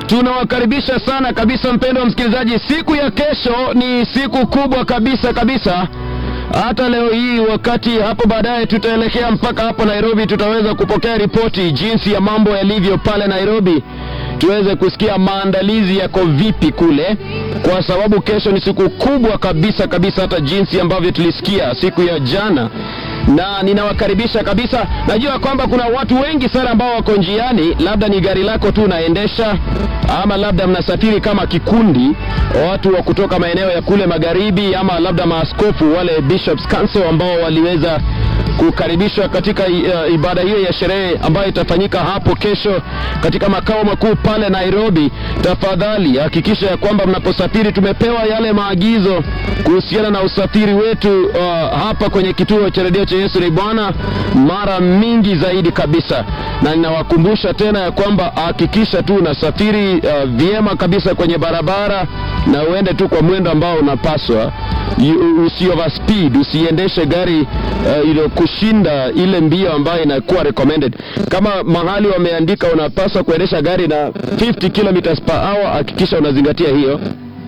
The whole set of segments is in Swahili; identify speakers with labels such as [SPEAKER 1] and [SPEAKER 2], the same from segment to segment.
[SPEAKER 1] Tunawakaribisha sana kabisa, mpendwa msikilizaji. Siku ya kesho ni siku kubwa kabisa kabisa. Hata leo hii, wakati hapo baadaye tutaelekea mpaka hapo Nairobi, tutaweza kupokea ripoti jinsi ya mambo yalivyo pale Nairobi, tuweze kusikia maandalizi yako vipi kule, kwa sababu kesho ni siku kubwa kabisa kabisa, hata jinsi ambavyo tulisikia siku ya jana na ninawakaribisha kabisa. Najua kwamba kuna watu wengi sana ambao wako njiani, labda ni gari lako tu unaendesha, ama labda mnasafiri kama kikundi, watu wa kutoka maeneo ya kule magharibi, ama labda maaskofu wale bishops council ambao waliweza kukaribishwa katika uh, ibada hiyo ya sherehe ambayo itafanyika hapo kesho katika makao makuu pale Nairobi. Tafadhali hakikisha ya kwamba mnaposafiri, tumepewa yale maagizo kuhusiana na usafiri wetu uh, hapa kwenye kituo cha redio cha Yesu ni Bwana mara mingi zaidi kabisa, na ninawakumbusha tena ya kwamba hakikisha tu unasafiri uh, vyema kabisa kwenye barabara na uende tu kwa mwendo ambao unapaswa, usi overspeed, usiendeshe gari uh, ilo kushinda ile mbio ambayo inakuwa recommended. Kama mahali wameandika unapaswa kuendesha gari na 50 kilometers per hour, hakikisha unazingatia hiyo.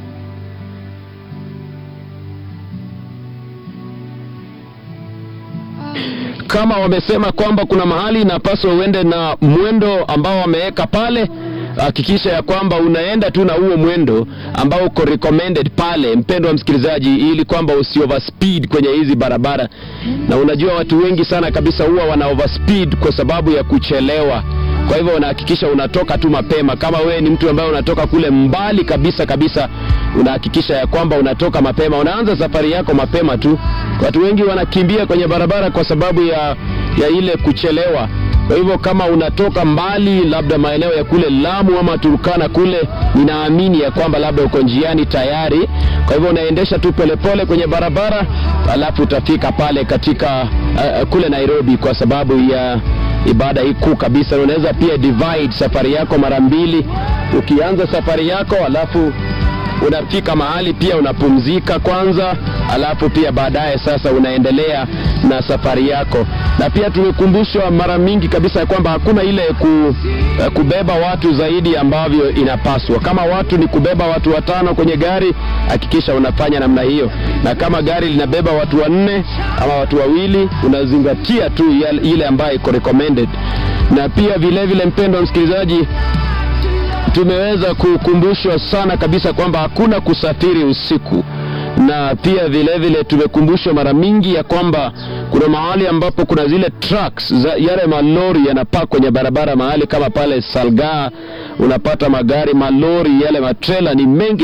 [SPEAKER 1] Kama wamesema kwamba kuna mahali inapaswa uende na mwendo ambao wameweka pale, hakikisha ya kwamba unaenda tu na huo mwendo ambao uko recommended pale, mpendwa msikilizaji, ili kwamba usi overspeed kwenye hizi barabara. Na unajua watu wengi sana kabisa huwa wana overspeed kwa sababu ya kuchelewa. Kwa hivyo unahakikisha unatoka tu mapema. Kama wewe ni mtu ambaye unatoka kule mbali kabisa kabisa, unahakikisha ya kwamba unatoka mapema, unaanza safari yako mapema tu. Watu wengi wanakimbia kwenye barabara kwa sababu ya, ya ile kuchelewa. Kwa hivyo kama unatoka mbali, labda maeneo ya kule Lamu ama Turkana kule, ninaamini ya kwamba labda uko njiani tayari. Kwa hivyo unaendesha tu polepole kwenye barabara, alafu utafika pale katika uh, kule Nairobi kwa sababu ya ibada hii kuu kabisa. Unaweza pia divide safari yako mara mbili, ukianza safari yako alafu unafika mahali pia unapumzika kwanza, alafu pia baadaye sasa unaendelea na safari yako. Na pia tumekumbushwa mara mingi kabisa ya kwamba hakuna ile ku, kubeba watu zaidi ambavyo inapaswa. Kama watu ni kubeba watu watano kwenye gari, hakikisha unafanya namna hiyo, na kama gari linabeba watu wanne ama watu wawili, unazingatia tu ile ambayo iko recommended. Na pia vile vile, mpendwa msikilizaji tumeweza kukumbushwa sana kabisa kwamba hakuna kusafiri usiku, na pia vile vile tumekumbushwa mara mingi ya kwamba kuna mahali ambapo kuna zile trucks za yale malori yanapaa kwenye barabara, mahali kama pale Salgaa unapata magari malori yale matrela ni mengi